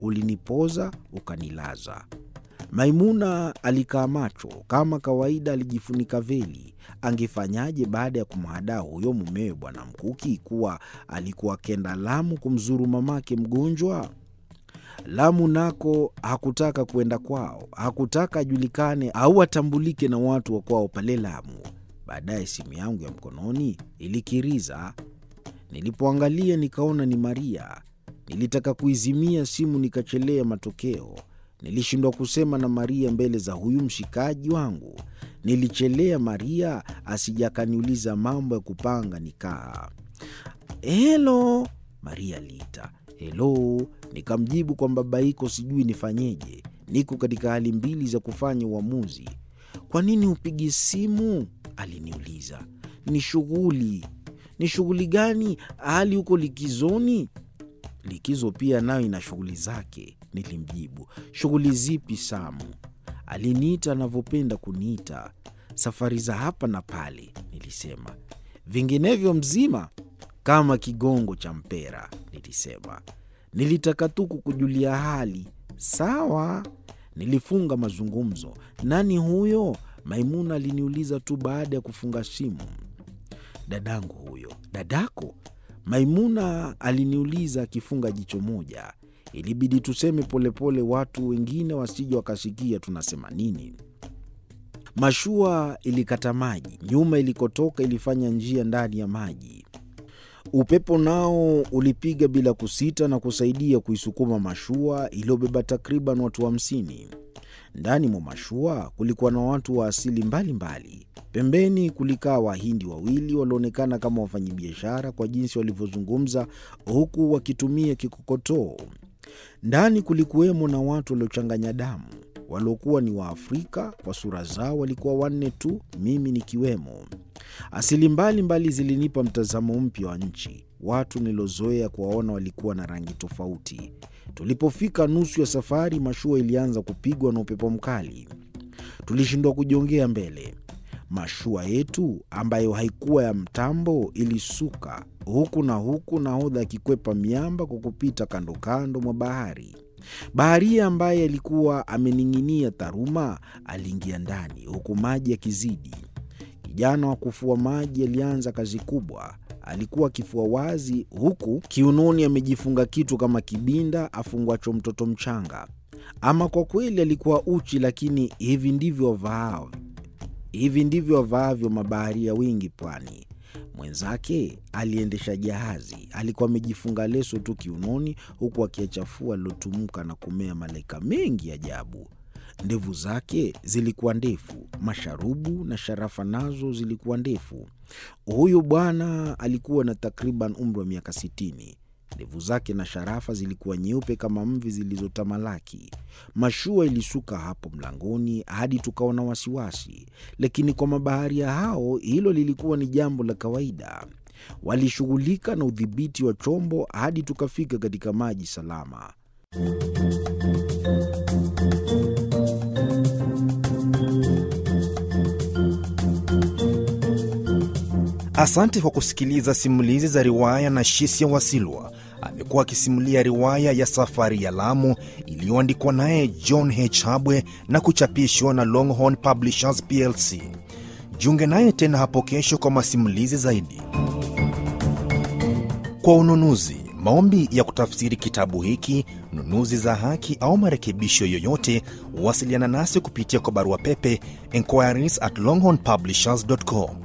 ulinipoza ukanilaza. Maimuna alikaa macho kama kawaida, alijifunika veli. Angefanyaje baada ya kumhadaa huyo mumewe Bwana Mkuki kuwa alikuwa akenda Lamu kumzuru mamake mgonjwa? Lamu nako hakutaka kwenda kwao, hakutaka ajulikane au atambulike na watu wa kwao pale Lamu. Baadaye simu yangu ya mkononi ilikiriza. Nilipoangalia nikaona ni Maria. Nilitaka kuizimia simu nikachelea matokeo. Nilishindwa kusema na Maria mbele za huyu mshikaji wangu. Nilichelea Maria asija akaniuliza mambo ya kupanga nikaa. Helo, Maria aliita. Helo, nikamjibu kwa mbabaiko, sijui nifanyeje. Niko katika hali mbili za kufanya uamuzi. Kwa nini upigi simu? Aliniuliza. Ni shughuli. Ni shughuli gani? Hali huko likizoni? Likizo pia nayo ina shughuli zake, nilimjibu. Shughuli zipi, Samu? Aliniita anavyopenda kuniita, safari za hapa na pale, nilisema. Vinginevyo mzima kama kigongo cha mpera, nilisema. Nilitaka tu kukujulia hali. Sawa, nilifunga mazungumzo. Nani huyo? Maimuna aliniuliza tu baada ya kufunga simu. Dadangu huyo. Dadako? Maimuna aliniuliza akifunga jicho moja. Ilibidi tuseme polepole, watu wengine wasije wakasikia tunasema nini. Mashua ilikata maji, nyuma ilikotoka ilifanya njia ndani ya maji. Upepo nao ulipiga bila kusita na kusaidia kuisukuma mashua iliyobeba takriban watu hamsini. Ndani mwa mashua kulikuwa na watu wa asili mbalimbali mbali. Pembeni kulikaa Wahindi wawili walioonekana kama wafanyabiashara kwa jinsi walivyozungumza huku wakitumia kikokotoo. Ndani kulikuwemo na watu waliochanganya damu waliokuwa ni Waafrika. Kwa sura zao walikuwa wanne tu, mimi nikiwemo. Asili mbalimbali mbali zilinipa mtazamo mpya wa nchi. Watu nilozoea kuwaona walikuwa na rangi tofauti. Tulipofika nusu ya safari, mashua ilianza kupigwa na upepo mkali. Tulishindwa kujongea mbele. Mashua yetu ambayo haikuwa ya mtambo ilisuka huku na huku, nahodha akikwepa miamba kwa kupita kando kando mwa bahari. Baharia ambaye alikuwa amening'inia dharuma aliingia ndani huku maji yakizidi. Kijana wa kufua maji alianza kazi kubwa. Alikuwa akifua wazi, huku kiunoni amejifunga kitu kama kibinda afungwacho mtoto mchanga. Ama kwa kweli alikuwa uchi, lakini hivi ndivyo wavaao hivi ndivyo wavaavyo mabaharia wengi pwani. Mwenzake aliendesha jahazi, alikuwa amejifunga leso tu kiunoni, huku akiachafua lilotumuka na kumea malaika mengi ajabu. Ndevu zake zilikuwa ndefu, masharubu na sharafa nazo zilikuwa ndefu. Huyu bwana alikuwa na takriban umri wa miaka sitini. Ndevu zake na sharafa zilikuwa nyeupe kama mvi zilizotamalaki. Mashua ilisuka hapo mlangoni hadi tukaona wasiwasi, lakini kwa mabaharia hao hilo lilikuwa ni jambo la kawaida. Walishughulika na udhibiti wa chombo hadi tukafika katika maji salama. Asante kwa kusikiliza simulizi za riwaya na Shisia Wasilwa. Amekuwa akisimulia riwaya ya Safari ya Lamu iliyoandikwa naye John H. Habwe na kuchapishwa na Longhorn Publishers plc. Jiunge naye tena hapo kesho kwa masimulizi zaidi. Kwa ununuzi, maombi ya kutafsiri kitabu hiki, nunuzi za haki au marekebisho yoyote, wasiliana nasi kupitia kwa barua pepe inquiries at longhornpublishers.com